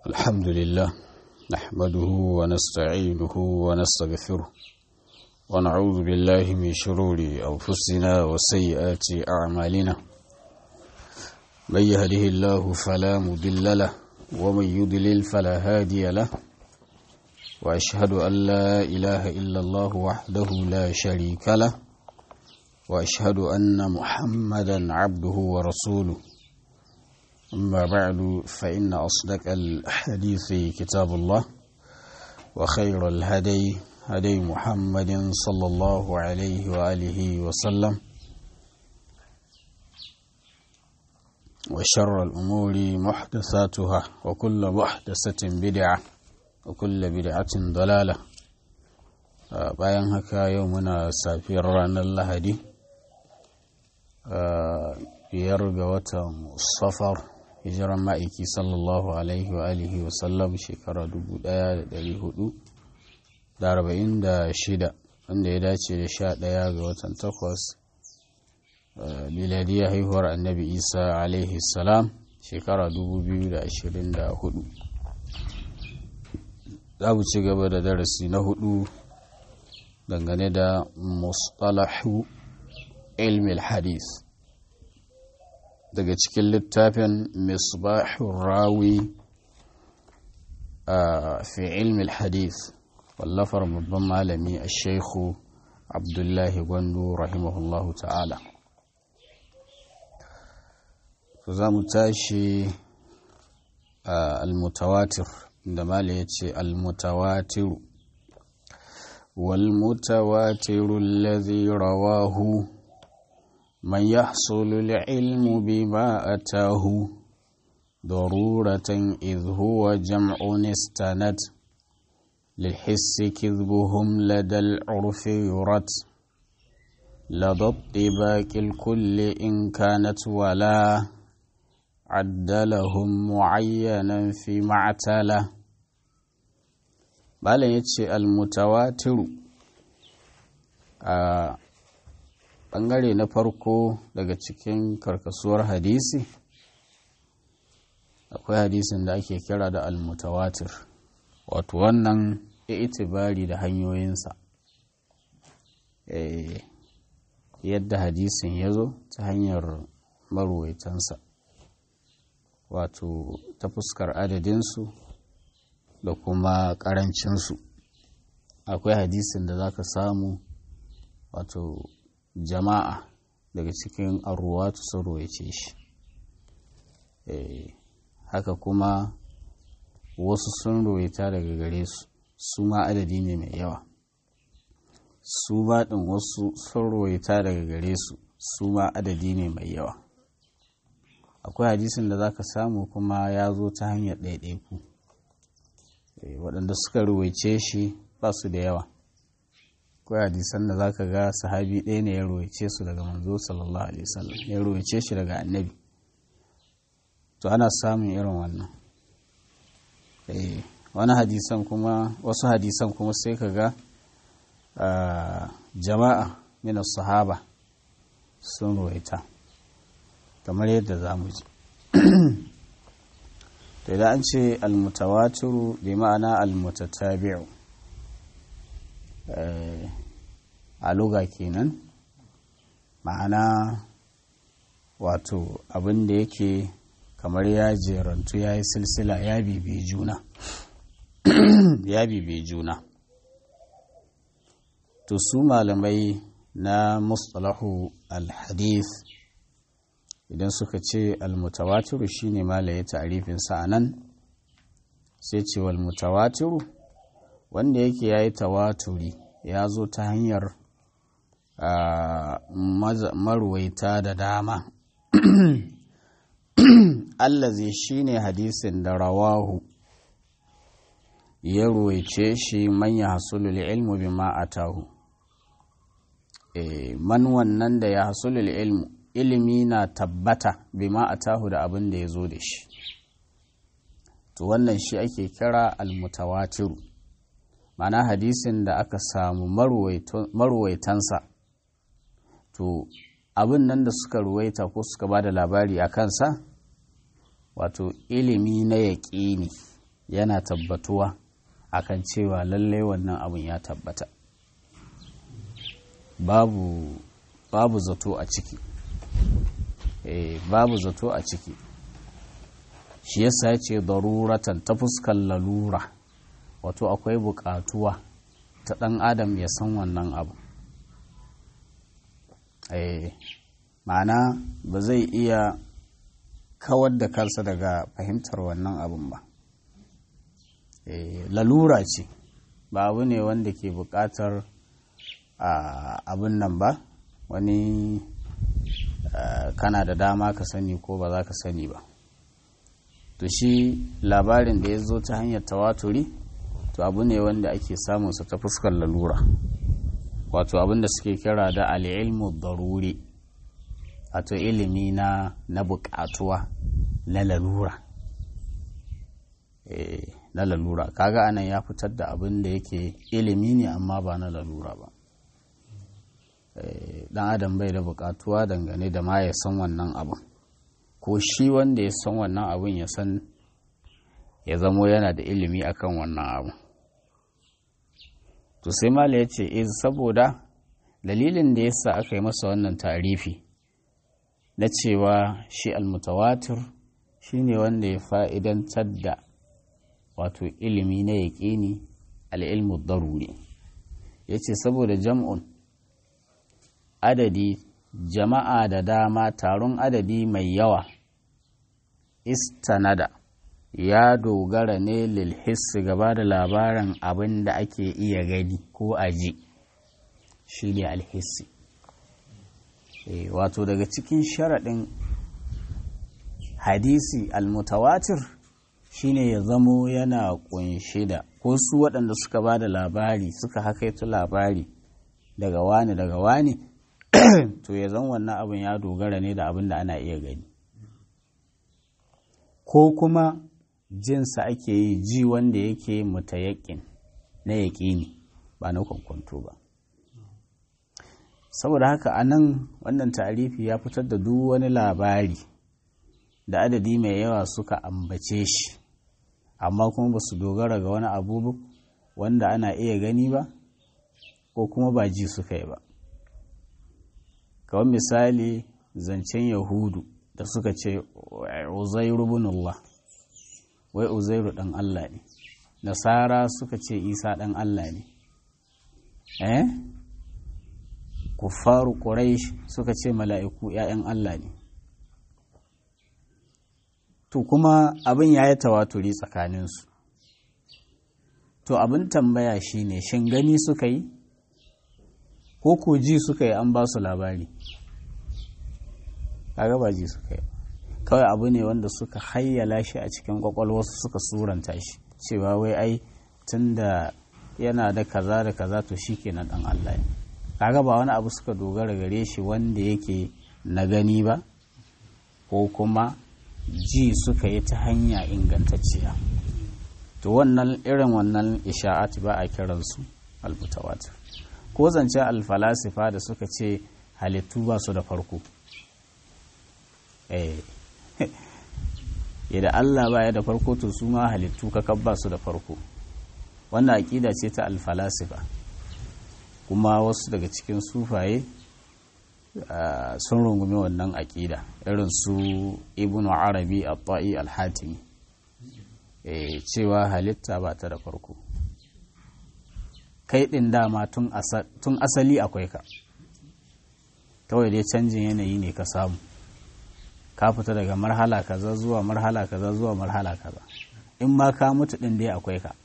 الحمد لله نحمده ونستعينه ونستغفره ونعوذ بالله من شرور أنفسنا وسيئات أعمالنا من يهده الله فلا مضل له ومن يضلل فلا هادي له وأشهد أن لا إله إلا الله وحده لا شريك له وأشهد أن محمدا عبده ورسوله أما بعد فإن أصدق الحديث كتاب الله وخير الهدي هدي محمد صلى الله عليه وآله وسلم وشر الأمور محدثاتها وكل محدثة بدعة وكل بدعة ضلالة bayan haka yau muna safiyar ranar lahadi biyar ga watan safar hijiran ma'aiki sallallahu alaihi wa alihi wa sallam shekara 1446 wanda ya dace da sha ɗaya ga watan takwas miladiyar haihuwar annabi isa alaihi salam shekara 2024 za mu ci gaba da darasi na hudu dangane da mustalahu ilmi hadith daga cikin littafin misbahun rawi a fi ilmi hadith wallafar babban malami a shaikhu abdullahi gwandu rahimahullahu ta'ala to za mu tashi al-mutawatir da mala ya ce al-mutawatiru والمتواتر الذي رواه من يحصل العلم بما أتاه ضرورة إذ هو جمع استند للحس كذبهم لدى العرف يرد لدى الطباق الكل إن كانت ولا عد لهم معينا في معتله malam ya ce almutawatiru a ɓangare na farko daga cikin karkasuwar hadisi akwai hadisin da ake kira da almutawatir wato wannan itibari da hanyoyinsa yadda hadisin ya zo ta hanyar maruwaitansa wato ta fuskar adadinsu da kuma ƙarancinsu akwai hadisin da za ka samu wato jama'a daga cikin arruwatu sun royace shi haka kuma wasu sun royata daga gare su su ma adadi ne mai yawa su baɗin wasu sun royata daga gare su su ma adadi ne mai yawa akwai hadisin da za ka samu kuma ya zo ta hanyar ɗaiɗaiku waɗanda suka ruwaice shi ba su da yawa kawai hadisan da za ka ga sahabi ɗaya ne ya ruwaice su daga manzo sallallahu alaihi wasallam ya ruwaice shi daga annabi to ana samun irin wannan wani hadisan kuma wasu hadisan kuma sai ka ga jama'a min sahaba sun ruwaita kamar yadda za mu ji to idan an ce almutawatiru bi ma'ana almutatabi'u a luga kenan ma'ana wato abin da yake kamar ya jerantu ya yi silsila ya bibi juna ya bibi juna to su malamai na mustalahu alhadith idan suka ce almutawatiru shine malaye ta'rifin sa nan sai ce wal mutawatiru wanda yake yayi tawaturi ya zo ta hanyar marwaita da dama allazi shine hadisin da rawahu ya ruwaice shi manya hasulul ilmu bima atahu man wannan da ya hasulul ilmu ilimi na tabbata bima a tahu da abin da ya zo da shi to wannan shi ake kira almutawatiru mana hadisin da aka samu maruwaitansa to abin nan da suka ruwaita ko suka ba da labari a kansa wato ilimi na yaƙini yana tabbatuwa akan cewa lallai wannan abin ya tabbata babu babu zato a ciki eh babu zato a ciki shi yasa ya ce daruratan ta fuskar lalura wato akwai bukatuwa ta ɗan adam ya san wannan abu eh ma'ana ba zai iya kawar da kansa daga fahimtar wannan abun ba lalura ce ba abu ne wanda ke buƙatar abin nan ba wani kana da dama ka sani ko ba za ka sani ba to shi labarin da ya zo ta hanyar tawaturi to abu ne wanda ake samunsa ta fuskar lalura wato abin da suke kira da al'ilmu daruri wato ilimi na na buƙatuwa na lalura na lalura kaga anan ya fitar da abin da yake ilimi ne amma ba na lalura ba dan adam bai da buƙatuwa dangane da ma ya san wannan abin ko shi wanda ya san wannan abin ya san ya zamo yana da ilimi akan wannan abin to sai mala ya ce iz saboda dalilin da yasa aka yi masa wannan tarifi na cewa shi almutawatir shine wanda ya fa'idantar da wato ilimi na yaƙini al'ilmu daruri ya ce saboda jam'un adadi jama'a da dama taron adadi mai yawa istanada ya dogara ne lilhissi gaba da labarin abin da ake iya gani ko aji shi ne alhissi e, wato daga cikin sharaɗin hadisi almutawatir shine ya zamo yana ƙunshe da ko su waɗanda suka ba da labari suka hakaito labari daga wani daga wani to ya zan wannan abin ya dogara ne da abin da ana iya gani ko kuma jinsa ake yi ji wanda yake mutayakin na yaƙini ba na kwankwanto ba saboda haka a nan wannan tarifi ya fitar da duk wani labari da adadi mai yawa suka ambace shi amma kuma ba su dogara ga wani abu wanda ana iya gani ba ko kuma ba ji suka yi ba kawai misali zancen yahudu da suka ce uzairu bin Allah wai uzairu ɗan Allah ne nasara suka ce isa ɗan Allah ne eh kuffaru quraish suka ce mala'iku ‘ya'yan Allah ne to kuma abin ya yi tawaturi tsakaninsu to abin tambaya shine shin gani suka yi ko ko ji suka yi an ba su labari kaga ba ji suka yi kawai abu ne wanda suka hayyala shi a cikin kwakwalwarsu suka suranta shi cewa wai ai tun da yana da kaza da kaza to shi kenan dan Allah ne kaga ba wani abu suka dogara gare shi wanda yake na gani ba ko kuma ji suka yi ta hanya ingantacciya to wannan irin wannan isha'at ba a kiransu almutawatir ko zance alfalasifa da suka ce halittu ba su da farko eh yadda Allah ba ya da farko to su ma halittu kakab ba su da farko wannan aƙida ce ta alfalasifa kuma wasu daga cikin sufaye sun rungumi wannan aƙida irin su ibn arabi a ta'i al-hatimi cewa halitta ba ta da farko kai ɗin dama tun asali akwai ka kawai dai canjin yanayi ne ka samu ka fita daga marhala kaza zuwa marhala kaza zuwa marhala kaza in ma ka mutu ɗin dai akwai ka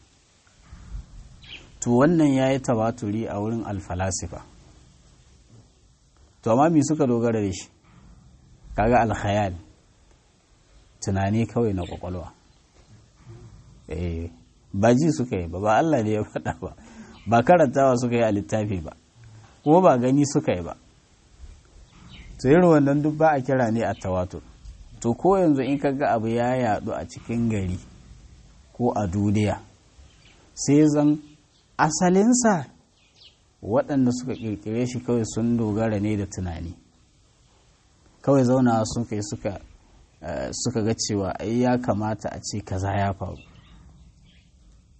to wannan ya yi tabaturi a wurin alfalasifa to amma me suka dogara da shi kaga alkhayal tunani kawai na kwakwalwa eh ba ji suka yi ba ba Allah ne ya faɗa ba ba karantawa suka yi a littafi ba kuma ba gani suka yi ba to irin wannan duk ba a kira ne a tawatur to ko yanzu in kaga abu ya yadu a cikin gari ko a duniya sai zan asalinsa waɗanda suka ƙirƙire shi kawai sun dogara ne da tunani kawai zauna sun kai suka suka ga cewa ai ya kamata a ce kaza ya faru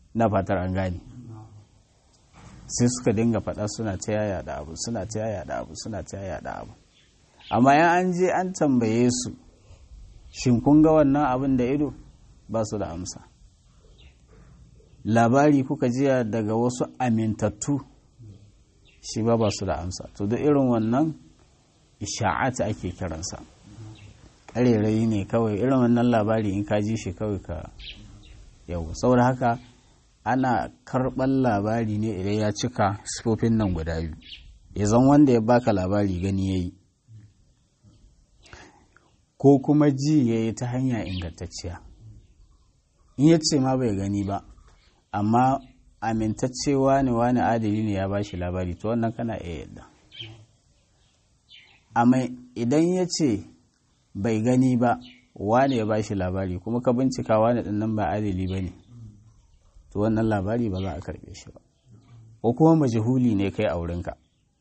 na fatar an gane sai suka dinga faɗa suna ta yaya da abu suna ta yaya da abu suna ta yaya da abu amma yan an je an tambaye su shin kun ga wannan abin da ido ba su da amsa labari kuka jiya daga wasu amintattu shi ba ba su da amsa to duk irin wannan isha'ata ake kiransa ƙarerayi ne kawai irin wannan labari in ka ji shi kawai ka yau saboda haka ana karɓar labari ne idan ya cika sifofin nan guda biyu ya zan wanda ya baka labari gani ya yi ko kuma ji ya yi ta hanya ingantacciya in ya ce ma bai gani ba amma amintaccewa ne wani adali ne ya ba shi labari to wannan kana iya yadda amma idan ya ce bai gani ba wani ya ba shi labari kuma ka bincika wani ɗin nan ba adali ba ne to wannan labari ba za a karɓe shi ba ko kuma majahuli ne kai a wurinka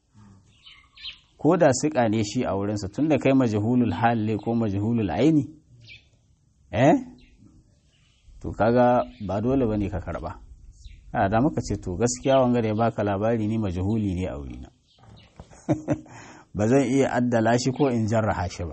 ko da siƙa ne shi a wurinsa tun da kai majahulul hal ne ko majahulul aini eh to kaga ba dole ba ne ka karɓa a da muka ce to gaskiya wanga da ya baka labari ni majahuli ne a wurina ba zan iya addala shi ko in jarraha shi ba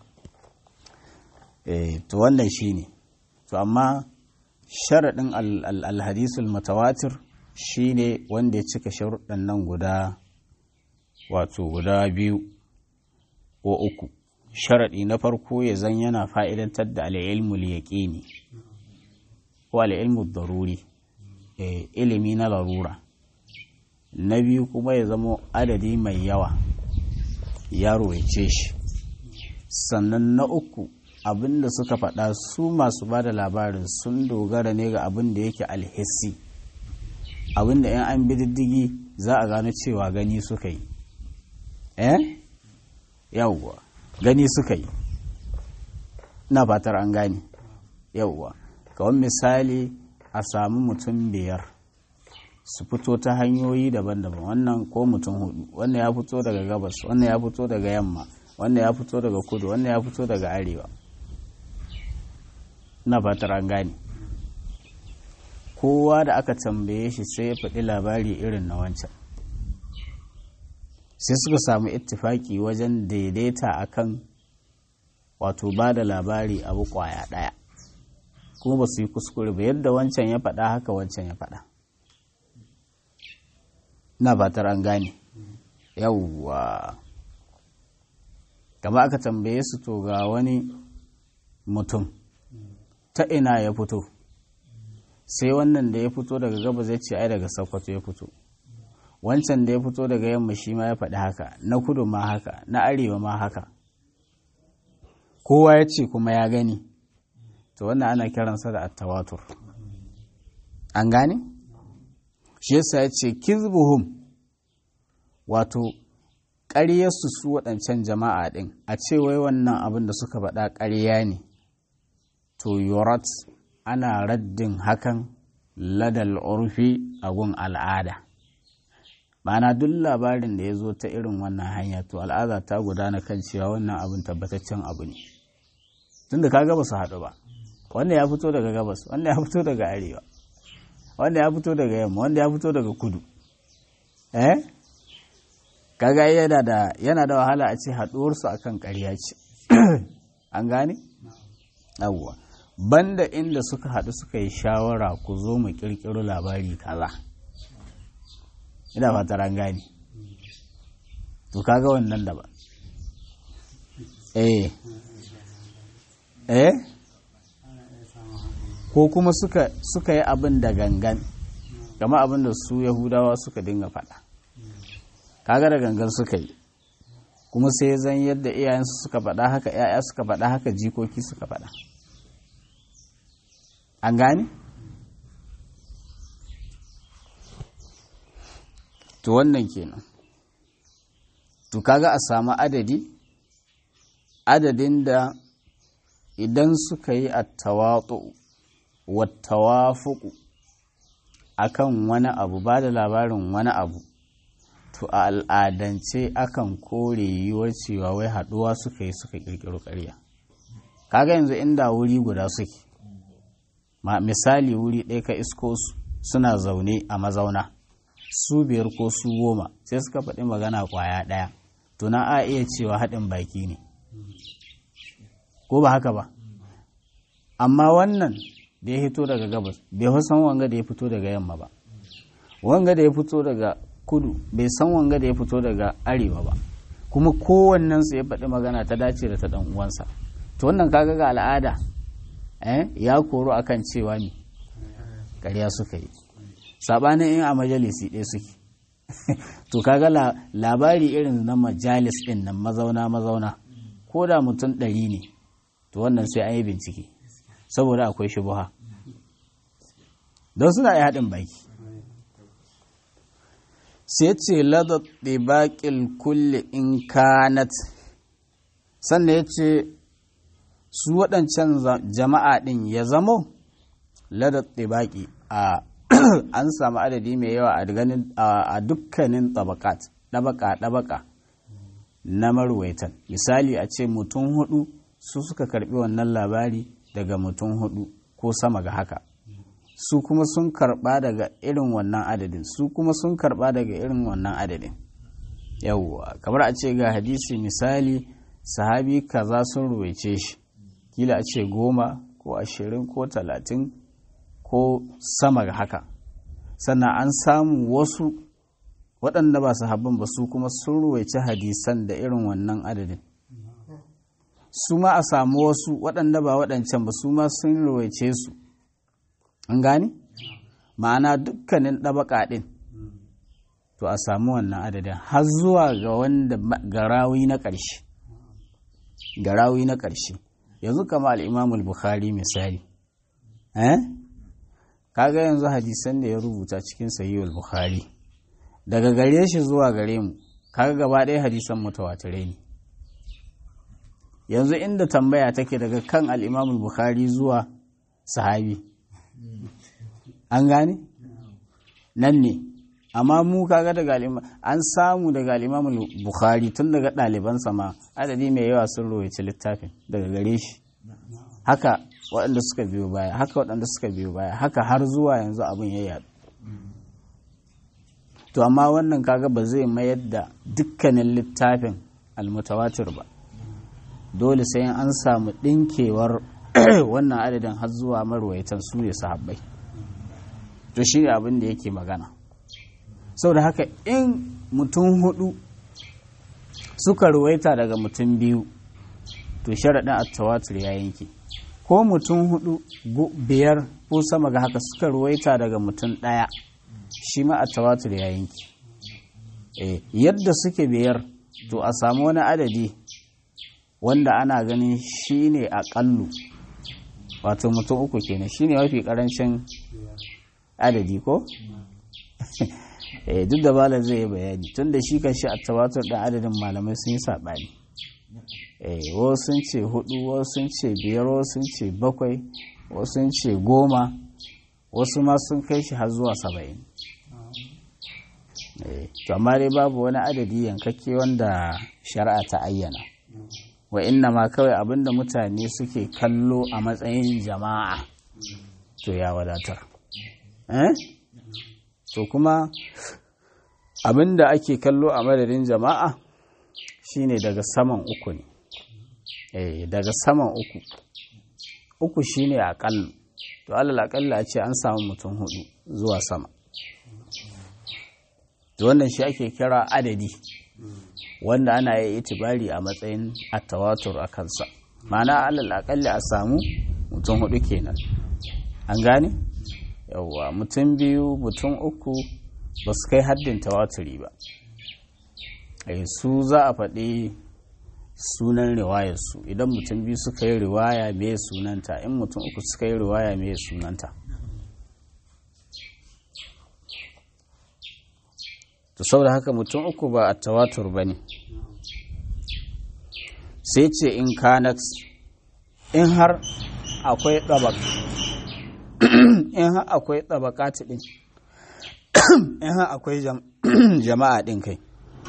eh to wannan shi ne to amma sharaɗin alhadisul mutawatir shi ne wanda ya cika sharuɗan nan guda wato guda biyu ko uku sharaɗi na farko ya zan yana fa'idantar da al'ilmul yaƙini ko al'ilmul daruri ilimi na larura na biyu kuma ya zama adadi mai yawa yaro ya ce shi sannan na uku abin da suka faɗa su masu ba da labarin sun dogara ne ga abin da yake alhissi abin da 'yan an bi diddigi za a gano cewa gani suka yi eh yawwa gani suka yi na fatar an gane yawwa kawai misali a samu mutum biyar su fito ta hanyoyi daban-daban wannan ko mutum hudu wannan ya fito daga gabas wannan ya fito daga yamma wannan ya fito daga kudu wannan ya fito daga arewa na fatar an gane kowa da aka tambaye shi sai ya faɗi labari irin na wancan sai suka samu ittifaki wajen daidaita akan wato ba da labari abu kwaya ɗaya kuma ba su yi kuskure ba yadda wancan ya faɗa haka wancan ya faɗa na fatar an gane yawwa gaba aka tambaye su to ga wani mutum ta ina ya fito sai wannan da ya fito daga gaba zai ce ai daga sokoto ya fito wancan da ya fito daga yamma shi ma ya faɗi haka na kudu ma haka na arewa ma haka kowa ya ce kuma ya gani to wannan ana kiransa da attawatur an gane shi yasa ya ce kizbuhum wato ƙaryarsu su waɗancan jama'a ɗin a ce wai wannan abin da suka faɗa ƙarya ne to yorat ana raddin hakan ladal urfi a gun al'ada ma'ana duk labarin da ya zo ta irin wannan hanya to al'ada ta gudana kan cewa wannan abin tabbataccen abu ne tunda kaga ba su haɗu ba wanda ya fito daga gabas wanda ya fito daga arewa wanda ya fito daga yamma wanda ya fito daga kudu eh kaga yana da yana da wahala a ce haɗuwarsu akan ƙarya ce an gane yawwa banda inda suka haɗu suka yi shawara ku zo mu ƙirƙiro labari kaza ina fatar an gane to kaga wannan da ba eh eh ko kuma suka suka yi abin da gangan kama abin da su yahudawa suka dinga faɗa kaga da gangan suka yi kuma sai zan yadda iyayensu suka faɗa haka ‘ya'ya suka faɗa haka jikoki suka faɗa an gane? to wannan kenan to kaga a samu adadi adadin da idan suka yi attawatu wattawafuku akan wani abu ba da labarin wani abu to a al'adance akan kore yiwuwar cewa wai haɗuwa suka yi suka ƙirƙiro ƙarya kaga yanzu inda wuri guda suke misali wuri ɗaya ka isko su suna zaune a mazauna su biyar ko su goma sai suka faɗi magana ƙwaya ɗaya to na a iya cewa haɗin baki ne ko ba haka ba amma wannan da ya fito daga gabas bai san wanga da ya fito daga yamma ba wanga da ya fito daga kudu bai san wanga da ya fito daga arewa ba kuma kowannensu ya faɗi magana ta dace da ta ɗan uwansa to wannan kaga ga al'ada eh ya koro akan cewa ne ƙarya suka yi sabanin in a majalisi ɗaya suke to kaga labari irin na majalis ɗin nan mazauna mazauna ko da mutum ɗari ne to wannan sai an yi bincike saboda akwai shubuha don suna yi haɗin baki sai ce ladar ɗibaƙil kulle in kanat sannan ya ce su waɗancan jama'a ɗin ya zamo ladar ɗibaƙi a an samu adadi mai yawa a dukkanin ɗabaƙat ɗabaƙa ɗabaƙa na marwaitan misali a ce mutum hudu su suka karɓi wannan labari daga mutum hudu ko sama ga haka su kuma sun karba daga irin wannan adadin su kuma sun karba daga irin wannan adadin yawwa kamar a ce ga hadisi misali sahabi kaza sun ruwaice shi kila a ce goma ko ashirin ko talatin ko sama ga haka sannan an samu wasu waɗanda ba sahabban ba su kuma sun ruwaice hadisan da irin wannan adadin su ma a samu wasu waɗanda ba waɗancan ba su ma sun ruwaice su an gani ma'ana dukkanin ɗabaƙa ɗin to a samu wannan adadin har zuwa ga wanda garawi na ƙarshe garawi na ƙarshe yanzu kama al'imamul bukhari misali eh kaga yanzu hadisan da ya rubuta cikin sahihul bukhari daga gare shi zuwa gare mu kaga gaba ɗaya hadisan mutawatirai ne yanzu inda tambaya take daga kan al'imamul bukhari zuwa sahabi an gane nan ne amma mu kaga daga an samu daga al'imamul bukhari tun daga ɗalibansa ma adadi mai yawa sun rowace littafin daga gare shi haka waɗanda suka biyo baya haka waɗanda suka biyo baya haka har zuwa yanzu abin ya yadu to amma wannan kaga ba zai mayar da dukkanin littafin almutawatir ba dole sai an samu ɗinkewar wannan adadin har zuwa marwaitan su ne sahabbai to shi ne abin da yake magana sau da haka in mutum hudu suka ruwaita daga mutum biyu to sharaɗin attawatur ya yanke ko mutum hudu biyar ko sama ga haka suka ruwaita daga mutum ɗaya shi ma attawatur ya yanke yadda suke biyar to a samu wani adadi wanda ana ganin shi ne aƙallu wato mutum uku kenan shi ne mafi ƙarancin adadi ko? duk da bala zai yi bayani tun da shi kan shi a tawatur ɗan adadin malamai sun yi saɓani wasu sun ce hudu wasu sun ce biyar wasu sun ce bakwai wasu sun ce goma wasu ma sun kai shi har zuwa saba'in to amma dai babu wani adadi yankakke wanda shari'a ta ayyana wa inna ma kawai abinda mutane suke kallo a matsayin jama'a to ya wadatar eh to kuma abinda ake kallo a madadin jama'a shine daga saman uku ne eh daga saman uku uku shine aƙalla to alal aƙalla a ce an samu mutum hudu zuwa sama to wannan shi ake kira adadi wanda ana yi itibari a matsayin attawatur a kansa ma'ana alal aƙalla a samu mutum hudu kenan an gane yawwa mutum biyu mutum uku ba su kai haddin tawaturi ba su za a faɗi sunan riwayarsu idan mutum biyu suka yi riwaya mai sunanta in mutum uku suka yi riwaya mai sunanta to saboda haka mutum uku ba a tawatur ba ne sai ce in kanat in har akwai ɗabak in har akwai ɗabakati ɗin in har akwai jama'a ɗin kai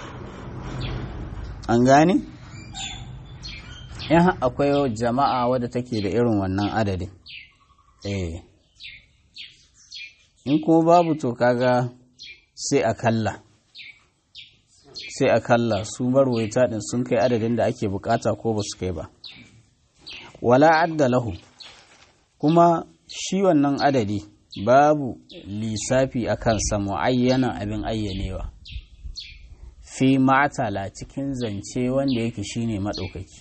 an gane in har akwai jama'a wadda take da irin wannan adadin eh in kuma babu to kaga sai a kalla sai a kalla su marwaita din sun kai adadin da ake bukata ko ba su kai ba wala adda lahu kuma shi wannan adadi babu lissafi a kansa mu'ayyanan abin ayyanewa fi ma'atala cikin zance wanda yake shine maɗaukaki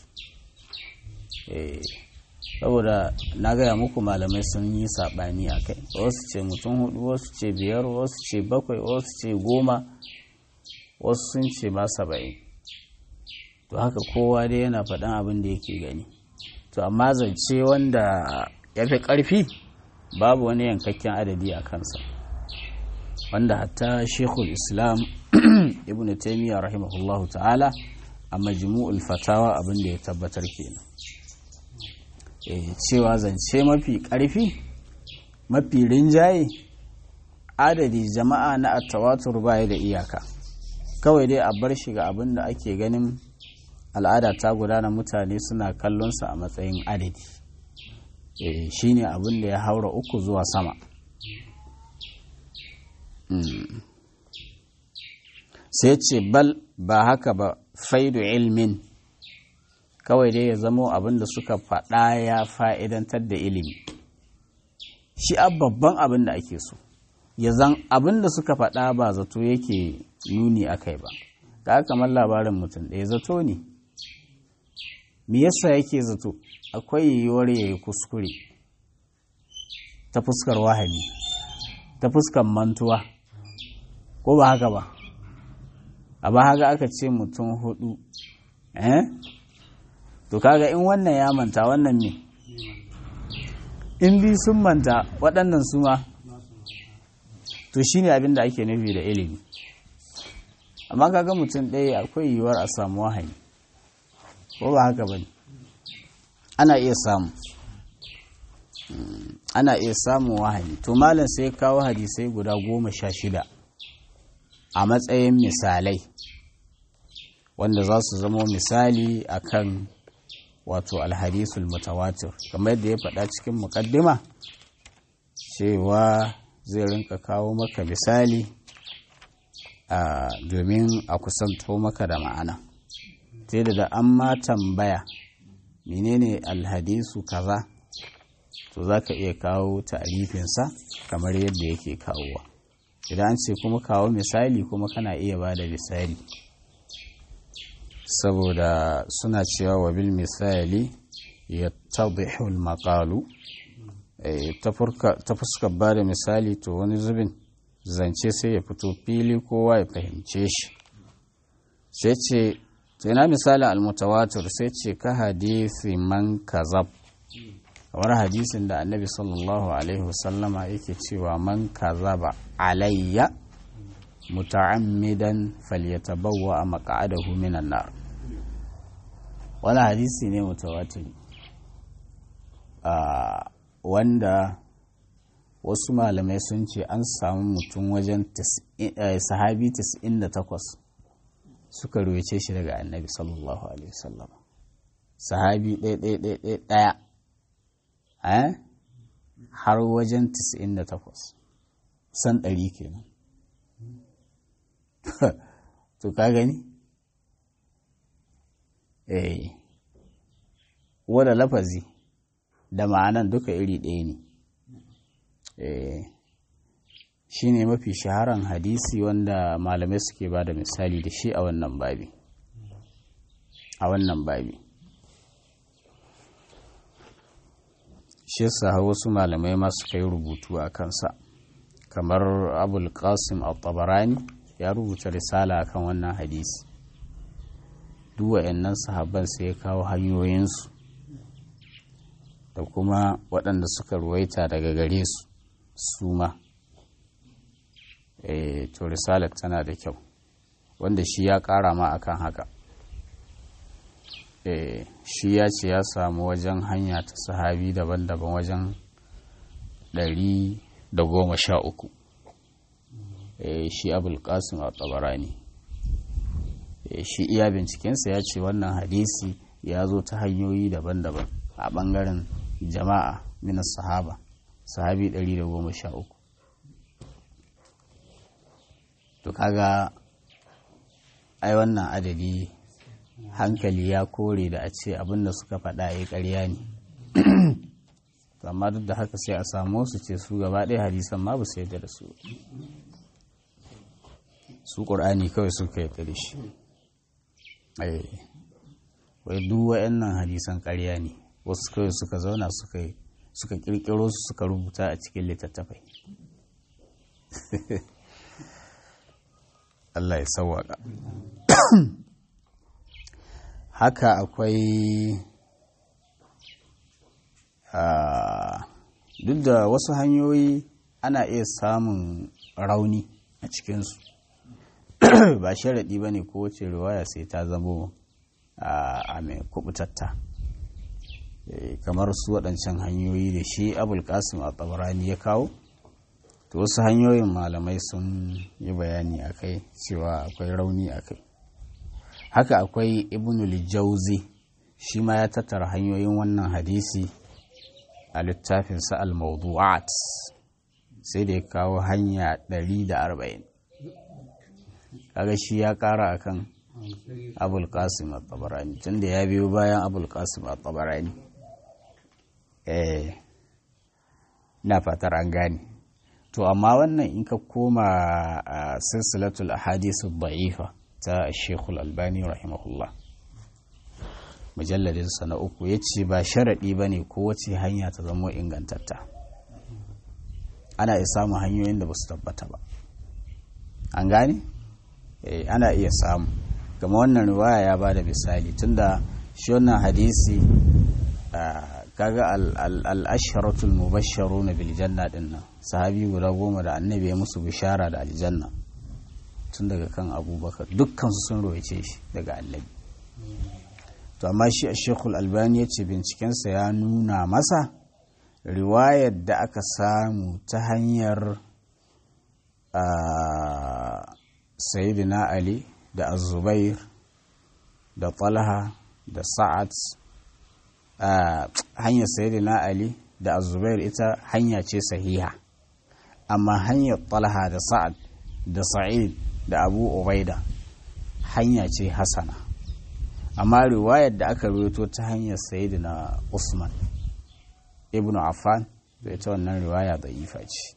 saboda na gaya muku malamai sun yi saɓani a kai wasu ce mutum hudu wasu ce biyar wasu ce bakwai wasu ce goma wasu sun ce ma saba'in to haka kowa dai yana faɗan abin da yake gani to amma zance wanda ya fi ƙarfi babu wani yankakken adadi a kansa wanda hatta shekul islam ibn taimiyya rahimahullahu ta'ala a majmu'ul fatawa abin da ya tabbatar kenan cewa zance mafi ƙarfi mafi rinjaye adadi jama'a na attawatur baya da iyaka kawai dai a bar shi ga abin da ake ganin al'ada ta gudana mutane suna kallonsa a matsayin adadi shi ne abin da ya haura uku zuwa sama sai ce bal ba haka ba faidu ilmin kawai dai ya zamo abin da suka faɗa ya fa'idantar da ilimi shi a babban abin da ake so ya zan abin da suka faɗa ba zato yake nuni a kai ba ka kamar labarin mutum ɗaya zato ne me yasa yake zato akwai yiwuwar ya yi kuskure ta fuskar wahali ta fuskar mantuwa ko ba haka ba a ba haka aka ce mutum hudu eh to kaga in wannan ya manta wannan ne in bi sun manta waɗannan su ma to shine abin da ake nufi da ilimi amma kaga mutum ɗaya akwai yiwuwar a samu wahayi ko ba haka ba ne ana iya samu ana iya samun wahayi to malam sai kawo hadisai guda goma sha shida a matsayin misalai wanda za su zama misali akan wato alhadisul mutawatir kamar yadda ya faɗa cikin muƙaddima cewa zai rinka kawo maka misali domin a kusanto maka da ma'ana sai da an ma tambaya menene alhadisu kaza to za ka iya kawo ta'arifinsa kamar yadda yake kawowa idan an ce kuma kawo misali kuma kana iya ba da misali saboda suna cewa wa bil misali ya tabihul maqalu ta fuskar ba da misali to wani zubin zance sai ya fito fili kowa ya fahimce shi sai ce to ina misalin almutawatir sai ce ka hadisi man kazab kamar hadisin da annabi sallallahu alaihi wasallama yake cewa man kazaba alayya muta'ammidan falyatabawwa maq'adahu minan nar wani hadisi ne mutawatiri wanda wasu malamai sun ce an samu mutum wajen sahabi 98 suka ruwace shi daga annabi sallallahu alaihi wasallam sahabi ɗaya ɗaya har wajen 98 san ɗari kenan to ka gani eh wadda lafazi da ma'anan duka iri ɗaya ne eh shi ne mafi shaharan hadisi wanda malamai suke ba da misali da shi a wannan babi a wannan babi shi yasa wasu malamai ma suka yi rubutu a kansa kamar abul qasim al-tabarani ya rubuta risala kan wannan hadisi duk wa'annan sahabban sai ya kawo hanyoyinsu da kuma waɗanda suka ruwaita daga gare su su ma to risalar tana da kyau wanda shi ya ƙara ma akan haka shi ya ce ya samu wajen hanya ta sahabi daban-daban wajen ɗari da goma sha uku shi abulkasim a tsabarani shi iya bincikensa ya ce wannan hadisi ya zo ta hanyoyi daban-daban a ɓangaren jama'a minas sahaba sahabi ɗari da goma sha uku kaga ai wannan adadi hankali ya kore da a ce abinda suka faɗa ya ƙarya ne amma duk da haka sai a samu su ce su gaba ɗaya hadisan ma ba su yadda da su su ƙur'ani kawai suka yadda da shi wai duk wa'annan hadisan ƙarya ne wasu kawai suka zauna suka suka ƙirƙiro su suka rubuta a cikin littattafai Allah ya sauwaka haka akwai duk da wasu hanyoyi ana iya samun rauni a cikinsu ba sharaɗi ba ne kowace riwaya sai ta zamo a mai kubutatta kamar su waɗancan hanyoyi da shi abul kasim a tsabarani ya kawo to wasu hanyoyin malamai sun yi bayani a kai cewa akwai rauni a kai haka akwai ibnul jauzi shi ma ya tattara hanyoyin wannan hadisi a littafinsa al-mawdu'at sai da ya kawo hanya 140 kaga shi ya kara akan abul qasim at-tabarani tunda ya biyo bayan abul qasim at-tabarani eh na fatar an gane to amma wannan in ka koma a silsilatul ahadith ad-da'ifa ta Sheikh al-Albani rahimahullah mujalladin sa na uku yace ba sharadi bane ko wace hanya ta zama ingantatta ana iya samun hanyoyin da ba su tabbata ba an gane eh ana iya samu kama wannan riwaya ya bada misali tunda shi wannan hadisi kaga al-asharatul mubashsharuna bil janna dinnan sahabi guda goma da annabi ya musu bishara da aljanna tun daga kan abubakar dukkan su sun roice shi daga annabi to amma shi a shekul albani ya ce bincikensa ya nuna masa riwayar da aka samu ta hanyar sayyidina ali da azubair da talha da sa'ad hanyar sayyidina ali da azubair ita hanya ce sahiha amma hanyar talha da sa'ad da sa'id da abu ubaida hanya ce hasana amma riwayar da aka rubuto ta hanyar sayyidina usman ibn affan da ita wannan riwaya da ifa ce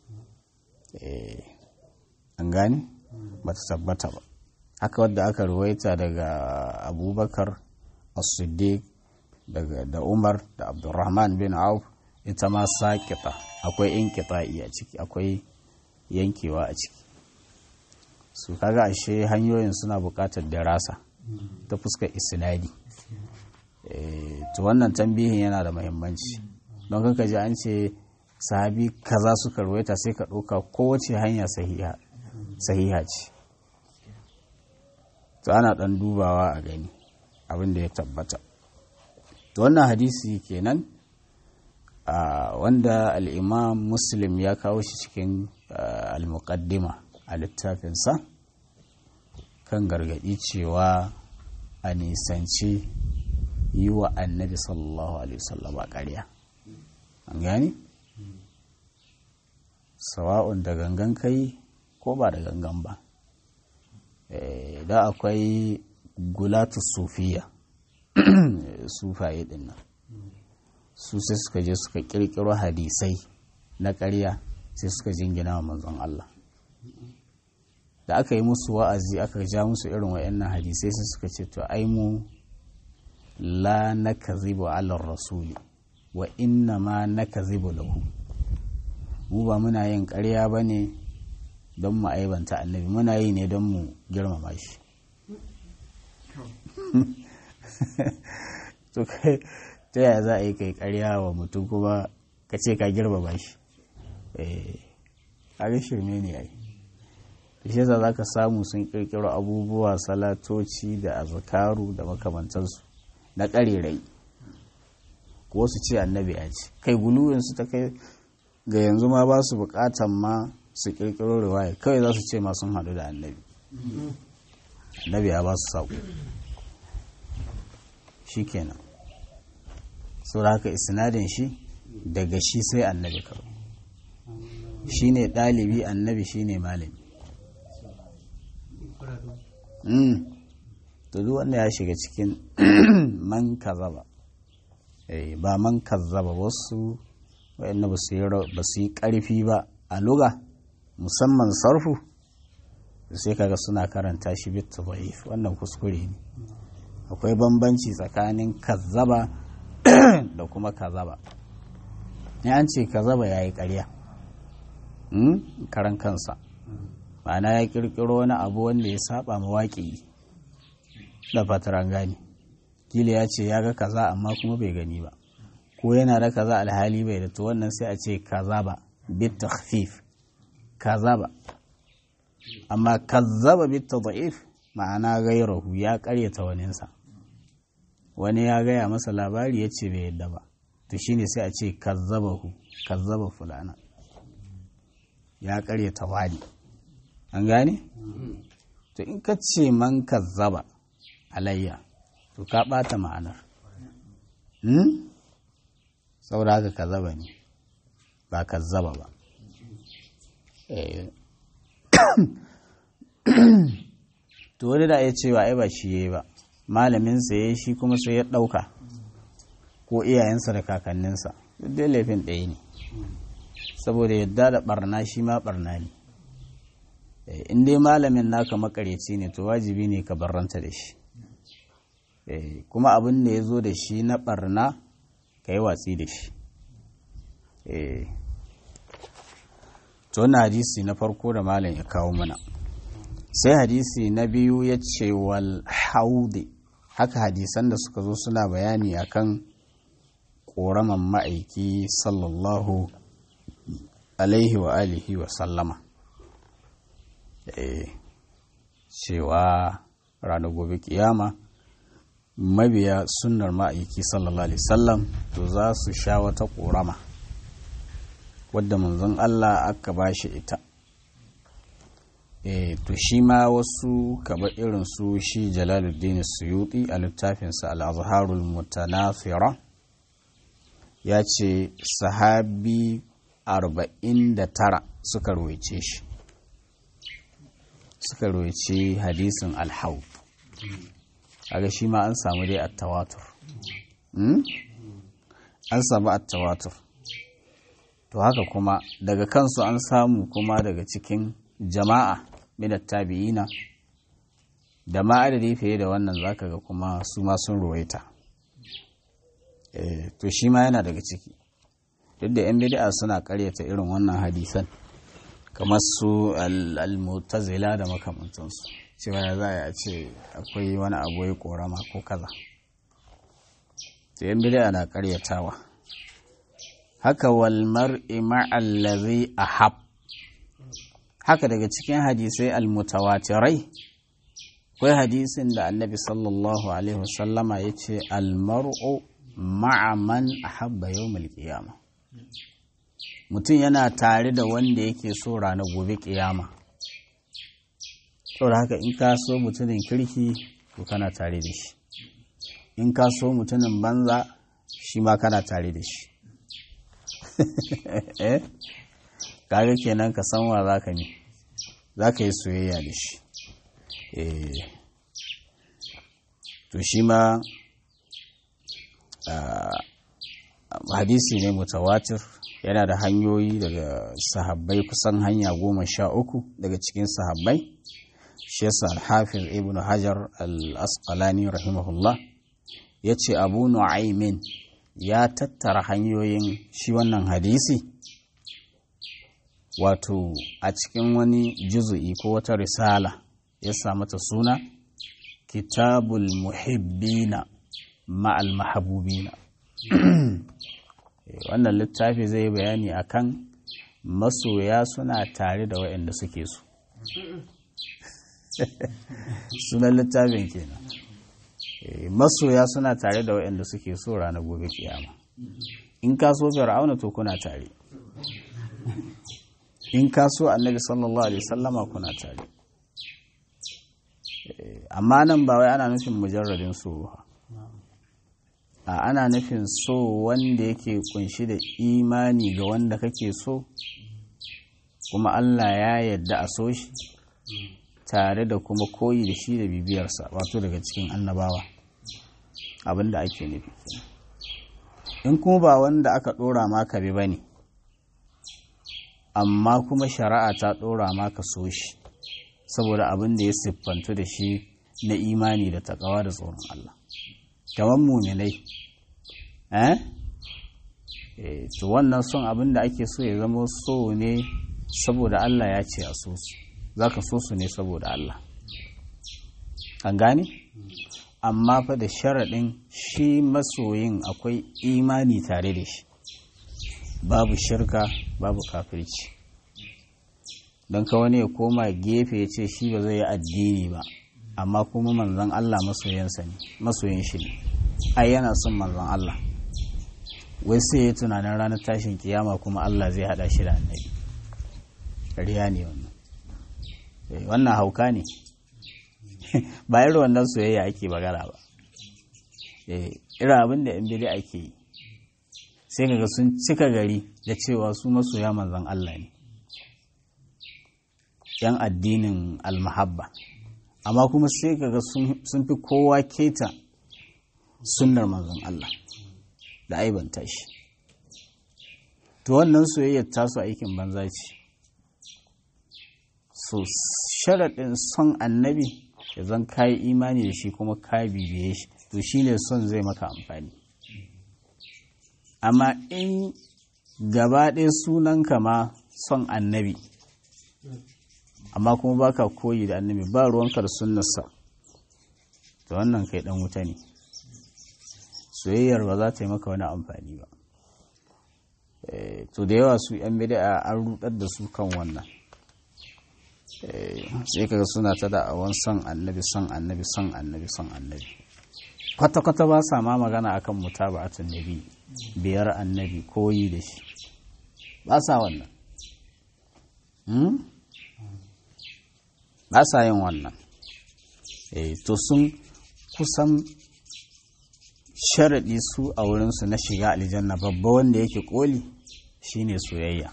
an gani ba ta tabbata ba haka wadda aka ruwaita daga abubakar as-siddiq da umar da abdurrahman bin auf ita ma saƙita akwai inkita'i a ciki akwai yankewa a ciki su kaga ashe hanyoyin suna buƙatar darasa ta fuskar isnadi to wannan tambihin yana da muhimmanci don kanka ji an ce sahabi kaza suka ruwaita sai ka ɗauka kowace hanya sahiha ce to ana ɗan dubawa a gani abin da ya tabbata to wannan hadisi kenan wanda al'imam muslim ya kawo shi cikin al-muqaddima a littafinsa kan gargaɗi cewa a nisanci yi wa annabi sallallahu alaihi wasallam a ƙarya an gani sawa'un da gangan kai ko ba da gangan ba da akwai gulatu sufiya sufaye din nan su sai suka je suka kirkiro hadisai na ƙarya sai suka jingina wa manzon Allah da aka yi musu wa'azi aka ja musu irin wa'annan hadisai sai suka ce to ai mu la nakazibu ala rasuli wa inna ma nakazibu lahu mu ba muna yin ƙarya ba ne don mu aibanta annabi muna yi ne don mu girmama shi to kai ta yaya za a yi kai ƙarya wa mutum kuma ka ce ka girmama shi a shirme ne ai shi yasa za ka samu sun ƙirƙiro abubuwa salatoci da azkaru da makamantansu na ƙarerai ko su ce annabi ya ce kai guluwinsu ta kai ga yanzu ma ba su buƙatan ma su ƙirƙiro riwaya kawai za su ce ma sun haɗu da annabi annabi ya ba su saƙo shi kenan da haka isnadin shi daga shi sai annabi kawai shi ne ɗalibi annabi shi ne malami to duk wanda ya shiga cikin man kazaba ba man kazzaba wasu wa'anda ba su yi ƙarfi ba a luga musamman sarfu sai kaga suna karanta shi bit dhaif wannan kuskure ne akwai bambanci tsakanin kazzaba da kuma kazaba ne an ce kazaba ya yi ƙarya karan kansa ma'ana ya ƙirƙiro wani abu wanda ya saba mawaƙi da fataran gani kila ya ce ya ga kaza amma kuma bai gani ba ko yana da kaza alhali bai da to wannan sai a ce kazaba bit takhfif kazaba amma kazzaba bit tad'if ma'ana gairahu ya karyata waninsa wani ya gaya masa labari ya ce bai yadda ba to shine sai a ce kazzabahu kazzaba fulana ya karyata wani an gane to in ka ce man kazzaba alayya to ka ɓata ma'anar saboda haka kazzaba ne ba kazzaba ba to wani da ya cewa ai ba shi yayi ba malaminsa ya shi kuma sai ya ɗauka ko iyayensa da kakanninsa duk dai laifin ɗaya ne saboda yadda da barna shi ma barna ne in dai malamin naka makareci ne to wajibi ne ka barranta da shi kuma abin da ya zo da shi na barna ka yi watsi da shi to na hadisi na farko da malam ya kawo mana sai hadisi na biyu ya ce wal haudi haka hadisan da suka zo suna bayani akan ƙoraman ma'aiki sallallahu alaihi wa alihi wa sallama cewa ranar gobe kiyama mabiya sunnar ma'aiki sallallahu alaihi sallam to za su sha wata ƙorama wadda manzon Allah aka ba shi ita e to shi ma wasu kaba irin su shi jalaluddin suyuti a littafinsa al-azharul mutanafira ya ce sahabi 49 suka ruwaice shi suka ruwaice hadisin alhaub aga shi ma an samu dai attawatur an samu attawatur to haka kuma daga kansu an samu kuma daga cikin jama'a minat tabi'ina da ma adadi fiye da wannan zaka ga kuma su ma sun ruwaita to shi ma yana daga ciki duk da 'yan bid'a suna karyata irin wannan hadisan kamar su al-mutazila da makamantansu cewa ya za a ce akwai wani abu ya korama ko kaza to 'yan bid'a na karyatawa haka wal mar'i ma'allazi ahab haka daga cikin hadisai al-mutawatirai akwai hadisin da annabi sallallahu alaihi wasallama ya ce al-mar'u ma'a man ahabba yawmal qiyama mutum yana tare da wanda yake so ranar gobe kiyama saboda haka in ka so mutumin kirki to kana tare da shi in ka so mutumin banza shi ma kana tare da shi kaga kenan ka san wa za ka ne za ka yi soyayya da shi to shi ma hadisi ne mutawatir yana da hanyoyi daga sahabbai kusan hanya goma sha uku daga cikin sahabbai shi yasa alhafiz ibn hajar al-asqalani rahimahullah ya ce abu nu'aymin ya tattara hanyoyin shi wannan hadisi wato a cikin wani juzu'i ko wata risala ya sa mata suna kitabul muhibbina ma'al mahabubina wannan littafi zai bayani akan masoya suna tare da waɗanda suke so sunan littafin kenan masoya suna tare da waɗanda suke so ranar gobe kiyama in ka so fir'auna to kuna tare in ka so annabi sallallahu alaihi sallama kuna tare amma nan ba wai ana nufin mujarradin so a ana nufin so wanda yake kunshi da imani ga wanda kake so kuma Allah ya yadda a so shi tare da kuma koyi da shi da bibiyarsa wato daga cikin annabawa abin da ake nufi in kuma ba wanda aka ɗora maka bi ba ne amma kuma shari'a ta ɗora maka so shi saboda abin da ya siffantu da shi na imani da takawa da tsoron Allah kamar muminai eh to wannan son abin da ake so ya zama so ne saboda Allah ya ce a so su za ka so su ne saboda Allah an gane amma fa da sharaɗin shi masoyin akwai imani tare da shi babu shirka babu kafirci don ka wani ya koma gefe ya ce shi ba zai yi addini ba amma kuma manzon Allah masoyansa ne masoyin shi ne ai yana son manzon Allah wai sai ya tunanin ranar tashin kiyama kuma Allah zai hada shi da annabi riya ne wannan wannan hauka ne ba irin wannan soyayya ake bagara ba irin abin da yan bidi ake yi sai kaga sun cika gari da cewa su masoya manzon Allah ne yan addinin almahabba amma kuma sai kaga sun fi kowa keta sunnar manzon Allah da aibanta shi to wannan soyayyar tasu aikin banza ce so sharaɗin son annabi ya zan kayi imani da shi kuma ka bibiye shi to shi ne son zai maka amfani amma in gaba ɗaya sunanka ma son annabi amma kuma baka koyi da annabi ba ruwanka da sunnarsa to wannan kai ɗan wuta ne soyayyar ba za ta yi maka wani amfani ba to da yawa su 'yan bida an rudar da su kan wannan sai kaga suna ta da'awan son annabi son annabi son annabi son annabi kwata-kwata ba sa ma magana akan mutaba'atun nabi biyar annabi koyi da shi ba sa wannan ba sa yin wannan to sun kusan sharaɗi su a wurinsu na shiga aljanna babba wanda yake koli shine soyayya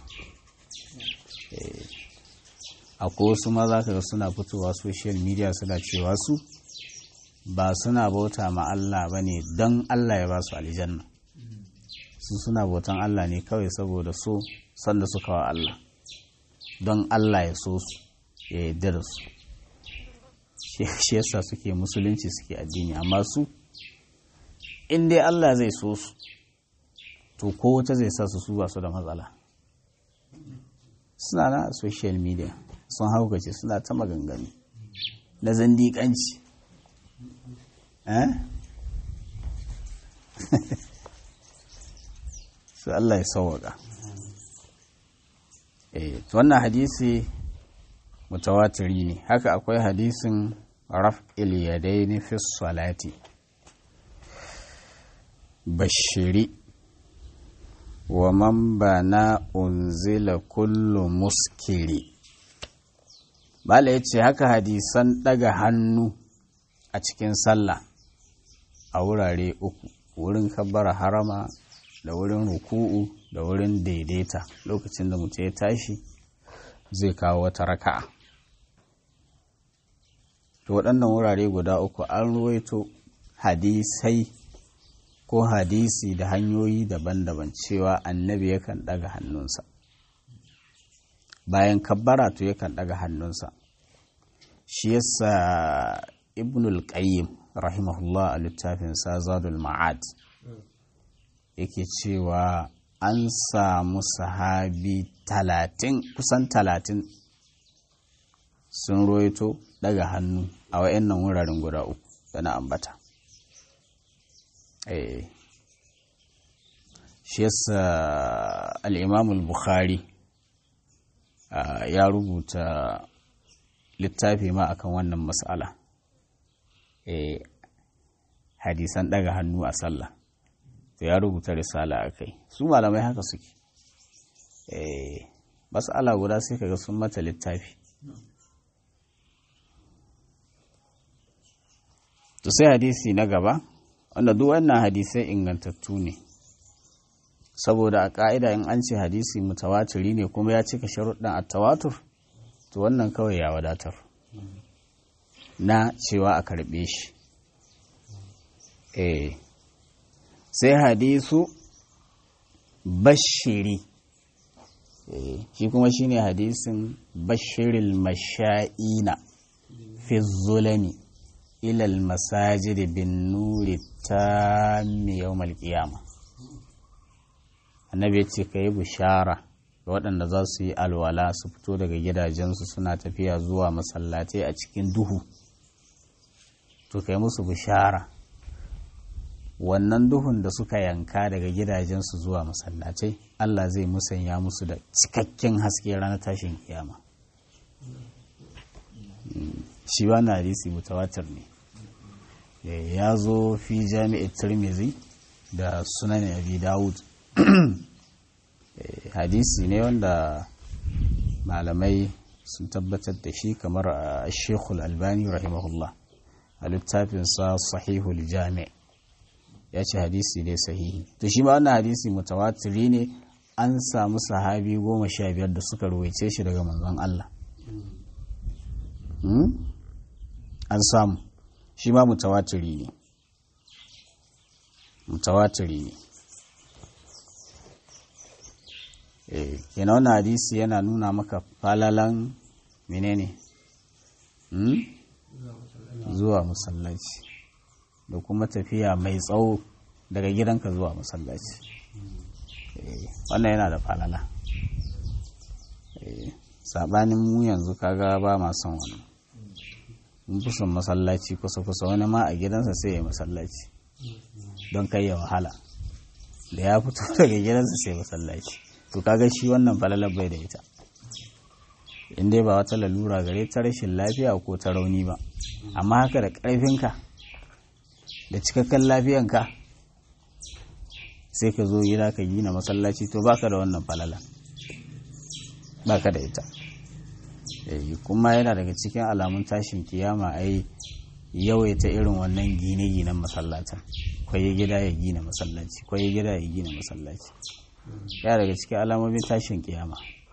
akwai wasu ma za ka ga suna fitowa social media suna cewa su ba suna bauta ma Allah ba ne don Allah ya ba su aljanna su suna bautan Allah ne kawai saboda so sanda suka wa Allah don Allah ya so su ya yarda da su shi yasa suke musulunci suke addini amma su in dai Allah zai so su to ko wata zai sa su su ba su da matsala suna na social media sun haukace suna ta maganganu na zandiƙanci su Allah ya sauwaka wannan hadisi mutawatiri ne haka akwai hadisin raf'il yadaini fi salati bashiri wa man bana unzila kullu muskiri bala ya ce haka hadisan daga hannu a cikin sallah a wurare uku wurin kabbara harama da wurin ruku'u da wurin daidaita lokacin da mutum ya tashi zai kawo wata raka'a to waɗannan wurare guda uku an ruwaito hadisai ko hadisi da hanyoyi daban-daban cewa annabi yakan ɗaga hannunsa bayan kabbara to yakan ɗaga hannunsa shi yasa ibnul qayyim rahimahullah a littafin zadul ma'ad yake cewa an samu sahabi talatin kusan talatin sun roito daga hannu a wa'annan wuraren guda uku da na ambata shi yasa al'imamul bukhari ya rubuta littafi ma akan wannan matsala hadisan daga hannu a sallah to ya rubuta risala a kai su malamai haka suke matsala guda sai kaga sun mata littafi to sai hadisi na gaba wanda duk wannan hadisai ingantattu ne saboda a ƙa'ida in an ce hadisi mutawatiri ne kuma ya cika sharuɗin a tawatur to wannan kawai ya wadatar na cewa a karɓe shi eh sai hadisu bashiri shi kuma shine hadisin bashiril masha'ina fi zulami ilal masajid bin nuri tammi yawmal qiyama annabi ya ce ka yi bishara ga waɗanda za su yi alwala su fito daga gidajensu suna tafiya zuwa masallatai a cikin duhu to ka yi musu bishara wannan duhun da suka yanka daga gidajensu zuwa masallatai Allah zai musanya musu da cikakken haske ranar tashin kiyama shi na hadisi mutawatir ne ya zo fi jami'ar tirmizi da sunan abi dawud hadisi ne wanda malamai sun tabbatar da shi kamar a shekul albani rahimahullah a littafinsa sahihul jami' ya ce hadisi ne sahihi to shi ma wannan hadisi mutawatiri ne an samu sahabi goma sha biyar da suka ruwaice shi daga manzon Allah an samu shi ma mutawatiri ne mutawatiri ne eh kenan wannan hadisi yana nuna maka falalan menene zuwa masallaci da kuma tafiya mai tsawo daga gidanka zuwa masallaci wannan yana da falala sabanin mu yanzu kaga ba ma son wani mun fi son masallaci kusa-kusa wani ma a gidansa sai ya masallaci don kai ya wahala da ya fito daga gidansa sai masallaci to kaga shi wannan falalar bai da ita in dai ba wata lalura gare ta rashin lafiya ko ta rauni ba amma haka da ƙarfinka da cikakken lafiyanka sai ka zo gida ka gina masallaci to baka da wannan falala baka da ita kuma yana daga cikin alamun tashin kiyama ai yawaita irin wannan gine-ginen masallatan kwaye gida ya gina masallaci kwaye gida ya gina masallaci ya daga cikin alamomin tashin kiyama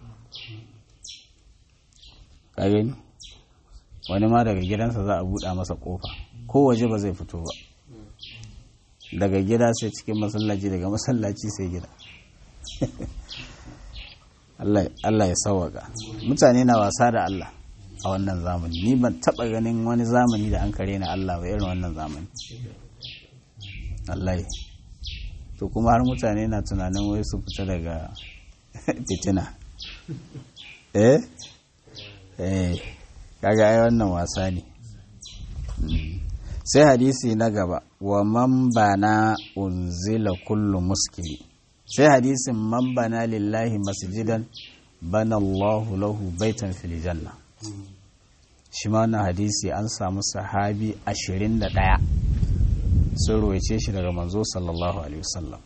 ka gani wani ma daga gidansa za a buɗa masa ƙofa ko waje ba zai fito ba daga gida sai cikin masallaci daga masallaci sai gida Allah ya sawaka mutane na wasa da Allah a wannan zamani ni ban taɓa ganin wani zamani da an kare na Allah ba irin wannan zamani Allah to kuma har mutane na tunanin wai su fita daga fitina eh eh kaga ai wannan wasa ne sai hadisi na gaba wa man bana unzila kullu muskili sai hadisin man bana lillahi masjidan bana Allahu lahu baitan fil janna shi ma wannan hadisi an samu sahabi 21 sun ruwaice shi daga manzo sallallahu alaihi wasallam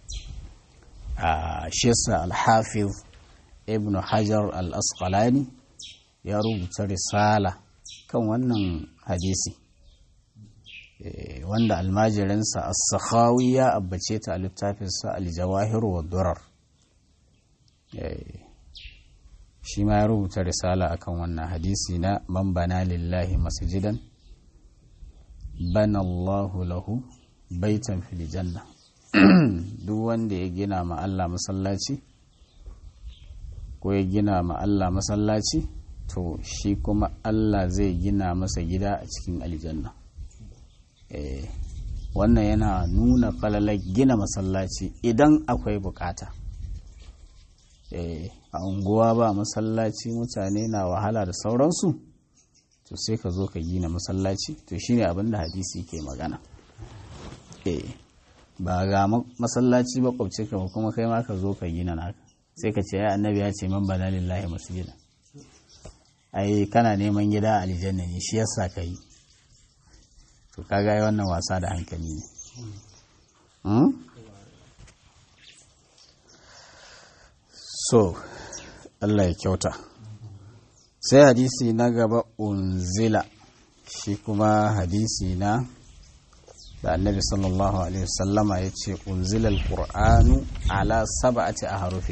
a shesa al-hafiz ibn hajar al-asqalani ya rubuta risala kan wannan hadisi wanda almajirinsa as-sakhawi ya abbace ta a littafinsa al-jawahir wa durar shi ma ya rubuta risala akan wannan hadisi na man bana lillahi masjidan bana Allahu lahu baitan fil janna duk wanda ya gina ma Allah masallaci ko ya gina ma Allah masallaci to shi kuma Allah zai gina masa gida a cikin aljanna wannan yana nuna falalar gina masallaci idan akwai bukata a unguwa ba masallaci mutane na wahala da sauransu to sai ka zo ka gina masallaci to shine abin da hadisi ke magana ba ga masallaci ba kwabce ka kuma kai ma ka zo ka gina naka sai ka ce ya annabi ya ce man bana lillahi masjida ai kana neman gida a aljanna ne shi yasa ka yi to kaga yi wannan wasa da hankali ne so Allah ya kyauta sai hadisi na gaba unzila shi kuma hadisi na da annabi sallallahu alaihi wasallama ya ce unzila alqur'anu ala sab'ati ahrufi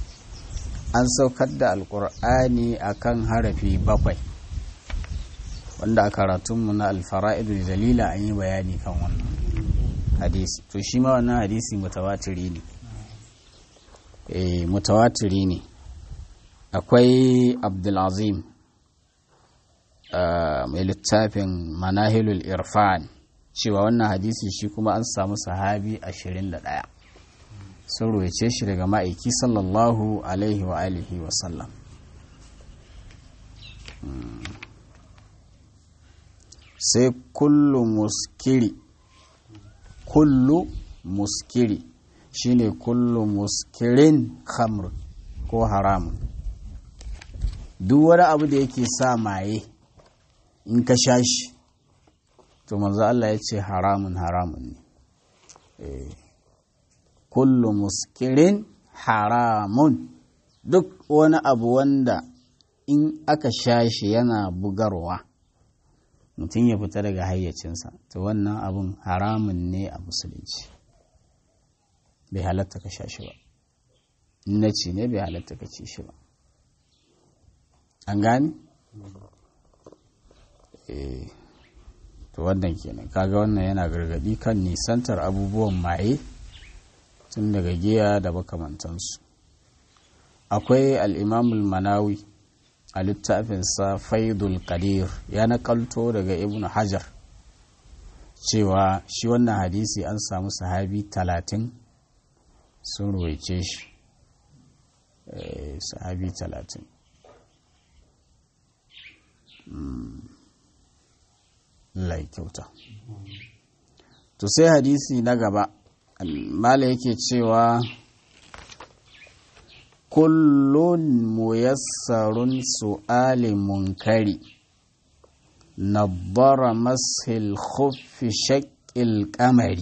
an saukar da alqur'ani akan harafi bakwai wanda a karatunmu na alfara'idul dalila an yi bayani kan wannan hadisi to shi ma wannan hadisi mutawatiri ne eh mutawatiri ne akwai abdulazim mai littafin manahilul irfan cewa wannan hadisi shi kuma an samu sahabi 21 sun roce shi daga ma'aiki sallallahu alaihi wa alihi wa sallam sai kullu muskiri kullu muskiri shine kullu muskirin khamr ko haramun duk wani abu da yake sa maye in ka sha shi to manzo Allah ya ce haramun haramun ne kullu muskirin haramun duk wani abu wanda in aka sha shi yana bugarwa mutum ya fita daga hayyacinsa to wannan abun haramun ne a musulunci bai halatta ka sha shi ba in na ci ne bai halatta ka ci shi ba an gani? to wannan kenan kaga wannan yana gargadi kan nisantar abubuwan maye tun daga giya da makamantansu akwai al'imamul manawi a littafinsa faidul qadir ya nakalto daga ibn hajar cewa shi wannan hadisi an samu sahabi talatin sun ruwaice shi sahabi talatin Allah kyauta to sai hadisi na gaba mala yake cewa kullun muyassarun su'ali munkari nabbara mashil khuffi shaƙil kamari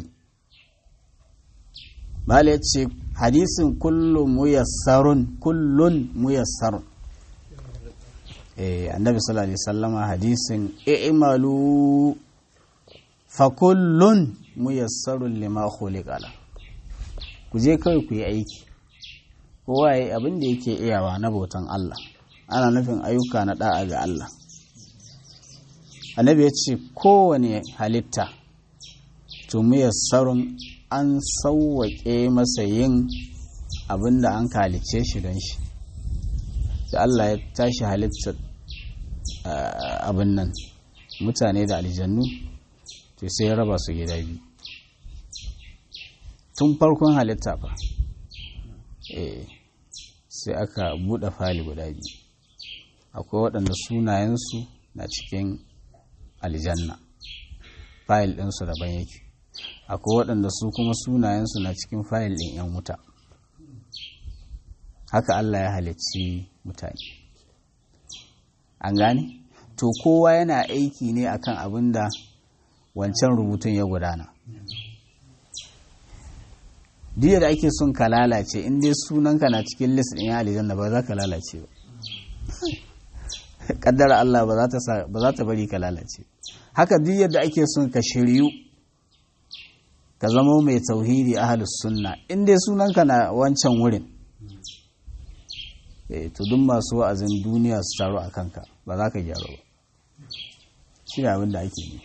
mala ya ce hadisin kullun muyassarun kullun muyassarun annabi sallallahu alaihi sallama hadisin i'malu fa kullun muyassarun lima khuliqa la ku je kawai ku yi aiki kowa yayi abin da yake iyawa na bautan Allah ana nufin ayyuka na da'a ga Allah annabi ya ce kowane halitta to muyassarun an sauwaƙe masa yin abin da an kalice shi don shi da Allah ya tashi halittar abin nan mutane da aljannu to sai ya raba su gida biyu tun farkon halitta fa sai aka buɗe fali guda biyu akwai waɗanda sunayensu na cikin aljanna fayil ɗinsu daban yake akwai waɗanda su kuma sunayensu na cikin fayil ɗin 'yan wuta haka Allah ya halicci mutane an gane to kowa yana aiki ne akan abin da wancan rubutun ya gudana duk da ake son ka lalace in dai sunanka na cikin list ɗin ya aljanna ba za ka lalace ba kaddara Allah ba za ta bari ka lalace haka duk yadda ake son ka shiryu ka zama mai tauhidi ahlus sunna in dai sunanka na wancan wurin eh to duk masu wa'azin duniya su taru a kanka ba za ka gyaru ba shi ne abin da ake yi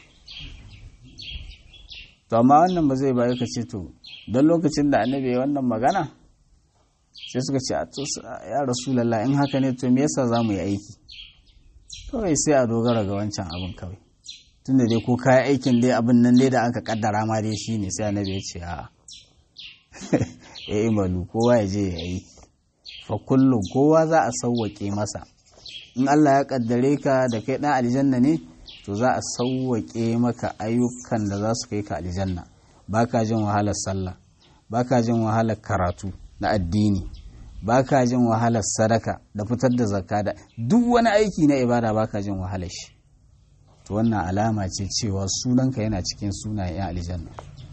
to amma wannan ba zai bayu ka ce to don lokacin da annabi ya wannan magana sai suka ce ya rasulallah in haka ne to me yasa za mu yi aiki kawai sai a dogara ga wancan abin kawai tunda dai ko kayan aikin dai abin nan dai da aka kaddara ma dai shi ne sai annabi ya ce a ya imalu kowa ya je ya yi fa kullum kowa za a sauwaƙe masa in Allah ya kaddare ka da kai ɗan aljanna ne to za a sauwaƙe maka ayyukan da za su kai ka aljanna ba ka jin wahalar sallah ba ka jin wahalar karatu na addini ba ka jin wahalar sadaka da fitar da zakka da duk wani aiki na ibada ba ka jin wahalar shi to wannan alama ce cewa sunanka yana cikin sunayen 'yan aljanna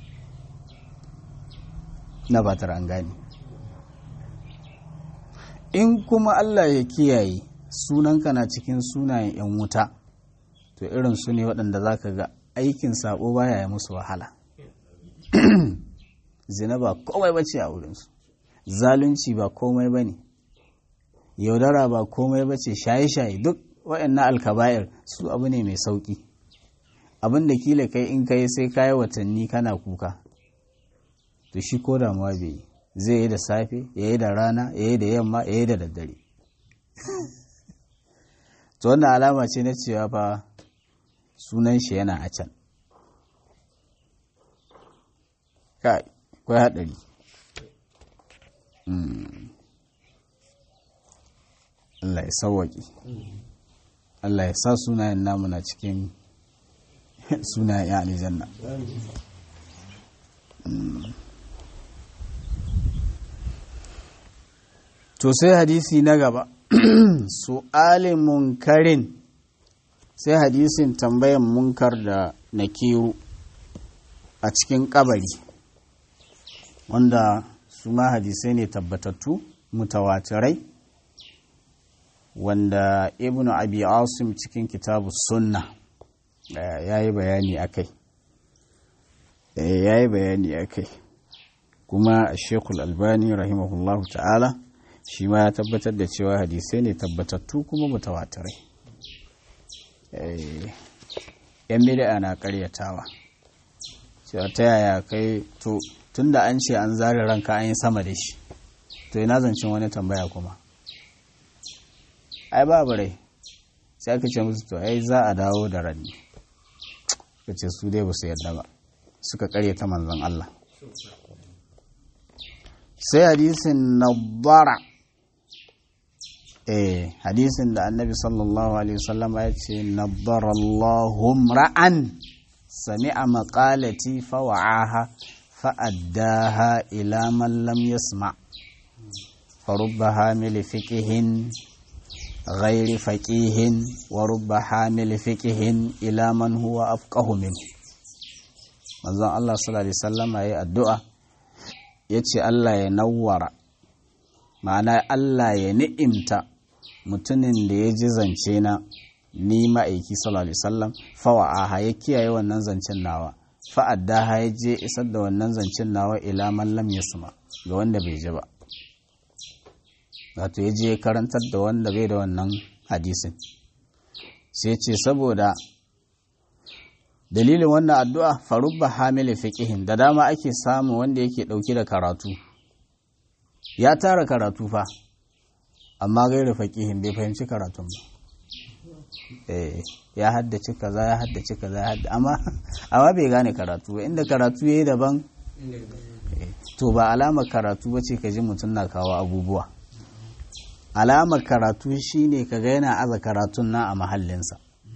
na batar an gane in kuma Allah ya kiyaye sunanka na cikin sunayen 'yan wuta to irin su ne waɗanda za ka ga aikin sabo baya ya musu wahala zina ba komai ba ce a wurinsu zalunci ba komai ba ne yaudara ba komai ba ce shaye-shaye duk wa'annan alkaba'ir su abu ne mai sauki abin da kila kai in kai sai kayi watanni kana kuka to shi ko damuwa bai yi zai yi da safe ya yi da rana ya yi da yamma ya yi da daddare to wannan alama ce na cewa fa sunan shi yana a can kai kwai haɗari Allah ya sauwaƙi Allah ya sa sunayen namu na cikin sunayen ya aljanna to sai hadisi na gaba su'alin munkarin sai hadisin tambayan munkar da nakiru a cikin kabari wanda su ma hadisai ne tabbatattu mutawatirai wanda ibnu abi asim cikin kitabu sunna ya yi bayani a kai ya yi bayani a kai kuma shekul albani rahimahullahu ta'ala shi ma ya tabbatar da cewa hadisai ne tabbatattu kuma mutawatirai yan bid'a na karyatawa cewa ta yaya kai to tunda an ce an zare ranka an yi sama da shi to ina zancen wani tambaya kuma ai babu rai sai aka ce musu to ai za a dawo da ranni ka ce su dai ba su yarda ba suka karyata manzon Allah sai hadisin nabbara eh hadisin da annabi sallallahu alaihi wasallam ya ce nabbara Allahum ra'an sami'a maqalati fa wa'aha fa addaha ila man lam yasma fa rubba hamil fiqhin غير فقيه ورب حامل فقه إلى من هو أفقه منه manzon Allah sallallahu alaihi wasallam yayi addu'a yace Allah ya nawwara ma'ana Allah ya ni'imta mutumin da ya ji zance na ni ma'aiki sallallahu alaihi wasallam fawa'aha ya kiyaye wannan zancen nawa fa'addaha ya je isar da wannan zancen nawa ila man lam yasma ga wanda bai ji ba wato ya je karantar da wanda bai da wannan hadisin sai ce saboda dalilin wannan addu'a farubba hamile fiqihin da dama ake samu wanda yake ɗauki da karatu ya tara karatu fa amma gaira faqihin bai fahimci karatun ba eh ya haddace kaza ya haddace kaza ya haddace amma amma bai gane karatu ba inda karatu yayi daban to ba alamar karatu bace ka ji mutum na kawo abubuwa alamar karatu shine ka ga yana aza karatun na a mahallinsa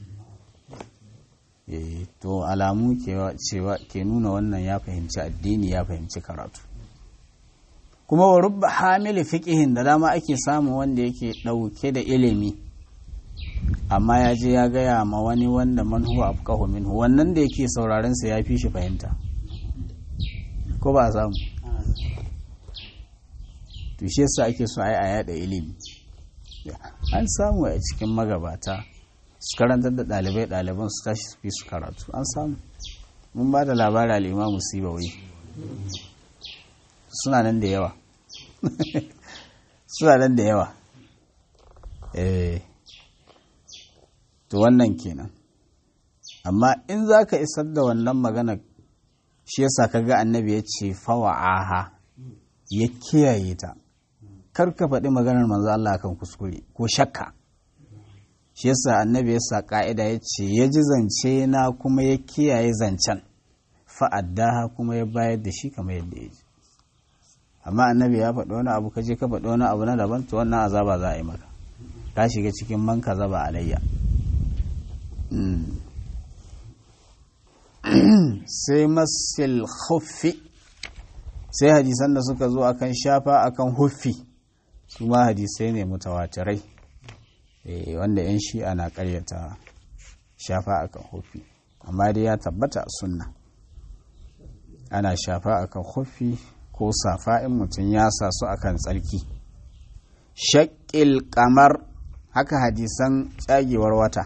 to alamu cewa ke nuna wannan ya fahimci addini ya fahimci karatu kuma wa rubba hamili fiqihin da dama ake samu wanda yake ɗauke da ilimi amma ya je ya gaya ma wani wanda man huwa afqahu minhu wannan da yake sauraren sa ya fi shi fahimta ko ba samu to shi yasa ake so ai a yada ilimi an samu a cikin magabata su karantar da ɗalibai ɗaliban su tashi su fi su karatu an samu mun ba da labari al'imamu sibawai suna nan da yawa suna nan da yawa eh to wannan kenan amma in za ka isar da wannan magana shi yasa ka ga annabi ya ce fawa'aha ya kiyaye ta kar ka faɗi maganar manzo Allah kan kuskure ko shakka shi yasa annabi ya sa ka'ida ya ce ya ji zance na kuma ya kiyaye zancen fa'addaha kuma ya bayar da shi kamar yadda ya ji amma annabi ya faɗi wani abu ka je ka faɗi wani abu na daban to wannan azaba za a yi maka ka shiga cikin man ka zaba alayya sai masil huffi sai hadisan da suka zo akan shafa akan huffi su ma hadisai ne mutawatirai wanda 'yan shi'a na karyata shafa akan huffi amma dai ya tabbata a sunna ana shafa akan huffi ko safa in mutum ya sa su akan tsarki shakil kamar haka hadisan tsagewar wata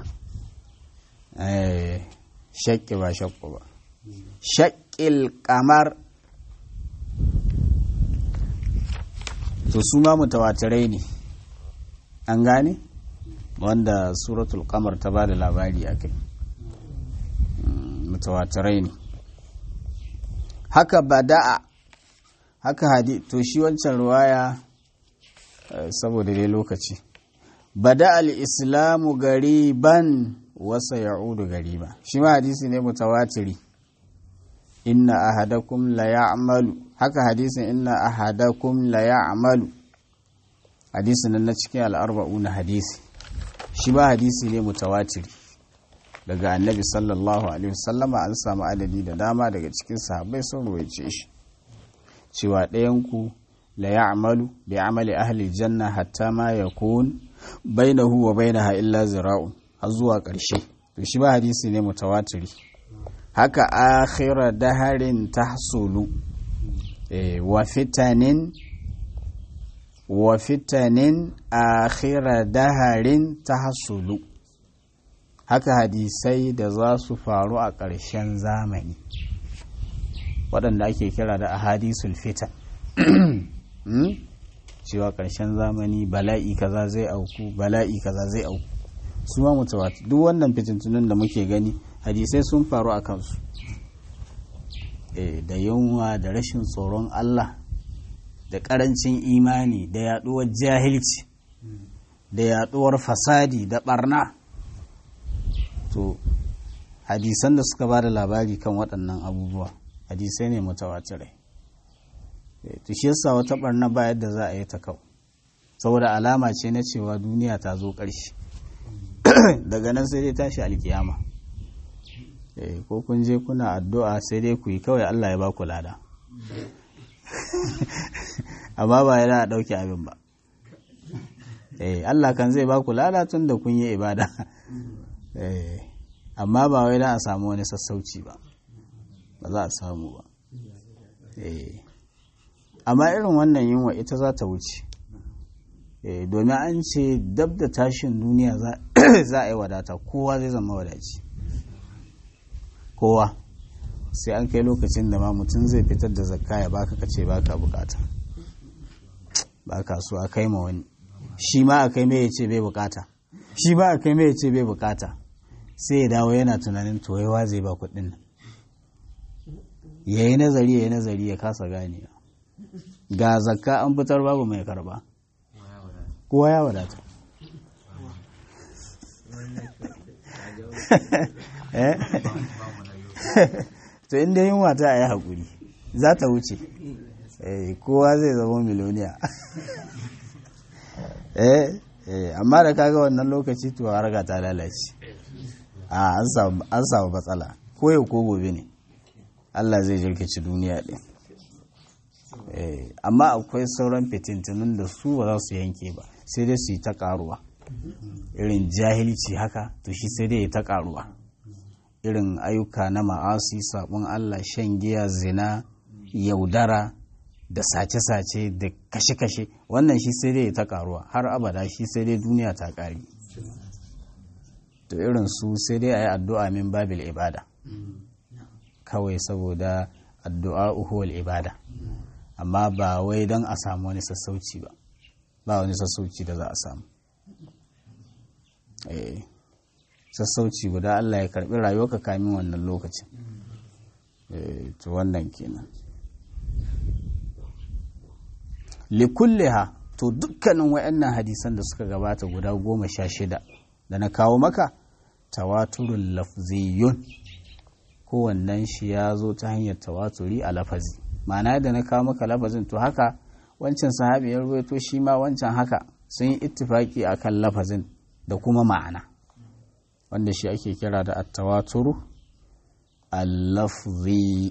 shakki ba shakku ba shakil kamar to su ma mutawatirai ne an gane wanda suratul kamar ta ba da labari a kai mutawatirai ne haka bada'a haka hadi to shi wancan ruwaya saboda dai lokaci bada al-islamu gariban wasa ya'udu gariba shi ma hadisi ne mutawatiri inna ahadakum la ya'malu haka hadisin inna ahadakum la ya'malu hadisin nan na cikin al'arba'u na hadisi shi ba hadisi ne mutawatiri daga annabi sallallahu alaihi wasallama an samu adadi da dama daga cikin sahabbai sun ruwaice shi cewa ɗayanku la ya'malu bi amali ahli janna hatta ma yakun bainahu wa bainaha illa zira'un har zuwa ƙarshe to shi ba hadisi ne mutawatiri haka akhira daharin tahsulu wa fitanin wa fitanin akhira daharin tahsulu haka hadisai da za su faru a ƙarshen zamani waɗanda ake kira da ahadisul fitan cewa ƙarshen zamani bala'i kaza zai auku bala'i kaza zai auku su ma mutawatir duk wannan fitintunan da muke gani hadisai sun faru a kansu da yunwa da rashin tsoron Allah da ƙarancin imani da yaɗuwar jahilci da yaɗuwar fasadi da ɓarna to hadisan da suka ba da labari kan waɗannan abubuwa hadisai ne mutawatirai to shi yasa wata ɓarna ba yadda za a yi ta kau saboda alama ce na cewa duniya ta zo ƙarshe daga nan sai dai tashi alkiyama ko kun je kuna addu'a sai dai ku yi kawai Allah ya ba ku lada amma ba yana ɗauke abin ba Allah kan zai ba ku lada tun da kun yi ibada amma ba wai da a samu wani sassauci ba ba za a samu ba amma irin wannan yunwa ita za ta wuce domin an ce dab da tashin duniya za a yi wadata kowa zai zama wadaci kowa sai an kai lokacin da ma mutum zai fitar da zakka ya baka kace baka bukata baka so a kai ma wani shi ma a kai mai ya ce bai bukata shi ba a kai mai ya ce bai bukata sai ya dawo yana tunanin toyewa zai ba kuɗin nan ya yi nazari ya yi nazari ya kasa ganewa ga zakka an fitar babu mai karba kowa ya wadata to inda yin wata a yi haƙuri za ta wuce kowa zai zama miloniya amma da kaga wannan lokaci to harka ta lalace an samu matsala ko yau ko gobe ne Allah zai jirkici duniya ɗin amma akwai sauran fitintunin da su ba za su yanke ba sai dai su yi ta ƙaruwa irin jahilci haka to shi sai dai ya ta ƙaruwa irin ayyuka na ma'asi sabon Allah shan giya zina yaudara da sace-sace da kashe-kashe wannan shi sai dai ya ta ƙaruwa har abada shi sai dai duniya ta ƙari to irin su sai dai a yi addu'a min babil ibada kawai saboda addu'a uhuwal ibada amma ba wai don a samu wani sassauci ba ba wani sassauci da za a samu sassauci guda Allah ya karbi rayuwarka kamin wannan lokacin to wannan kenan likulliha to dukkanin wayannan hadisan da suka gabata guda goma sha shida da na kawo maka tawaturun lafziyun kowannen shi ya zo ta hanyar tawaturi a lafazi ma'ana da na kawo maka lafazin to haka wancan sahabi ya ruwaito shi ma wancan haka sun yi ittifaki akan lafazin da kuma ma'ana wanda shi ake kira da attawaturu al-lafzi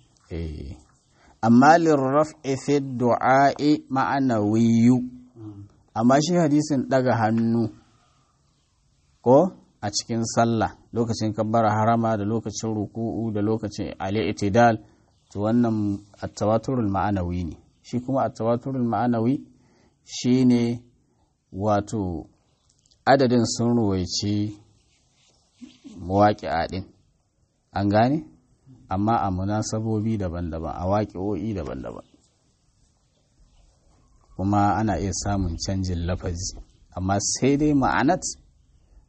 amma lirraf'i fi du'a'i ma'anawiyu amma shi hadisin daga hannu ko a cikin sallah lokacin kabbara harama da lokacin ruku'u da lokacin al-i'tidal to wannan at-tawaturul ma'anawi ne shi kuma at-tawaturul ma'anawi shine wato adadin sun ruwaici mawaƙi'a ɗin an gane amma a munasabobi daban-daban a waƙi'o'i daban-daban kuma ana iya samun canjin lafazi amma sai dai ma'anat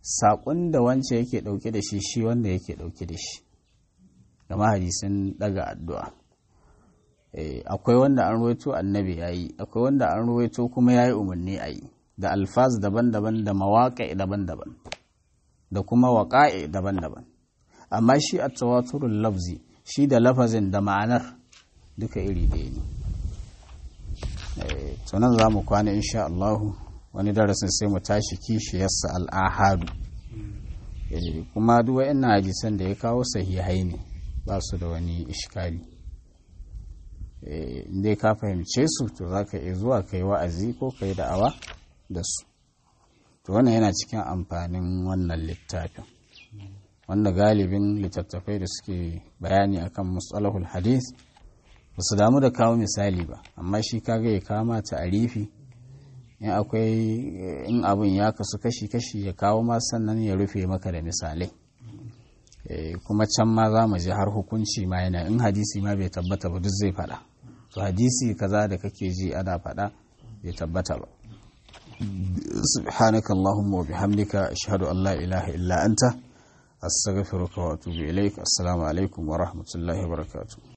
saƙon da wance yake ɗauke da shi shi wanda yake ɗauke da shi gama hadisin daga addu'a akwai wanda an ruwaito annabi ya yi akwai wanda an ruwaito kuma ya yi umarni a yi da alfaz daban-daban da mawaƙa daban-daban da kuma waƙa'i daban-daban amma shi a tawaturul lafzi shi da lafazin da ma'anar duka iri ɗaya ne tunan za mu kwana insha Allahu wani darasin sai mu tashi kishiyarsa al'ahadu kuma duk wa'in hadisan da ya kawo sahihai ne ba su da wani ishkali inda ka fahimce su to za ka iya zuwa ka yi wa'azi ko ka yi da'awa da su to wannan yana cikin amfanin wannan littafin wanda galibin littattafai da suke bayani akan matsalahul hadith ba su damu da kawo misali ba amma shi kaga ya kama ta arifi in akwai in abin ya kasu kashi-kashi ya kawo ma sannan ya rufe maka da misalai kuma can ma za mu ji har hukunci ma yana in hadisi ma bai tabbata ba duk zai faɗa to hadisi kaza da kake ji ana faɗa bai tabbata ba سبحانك اللهم وبحمدك أشهد أن لا إله إلا أنت أستغفرك وأتوب إليك السلام عليكم ورحمة الله وبركاته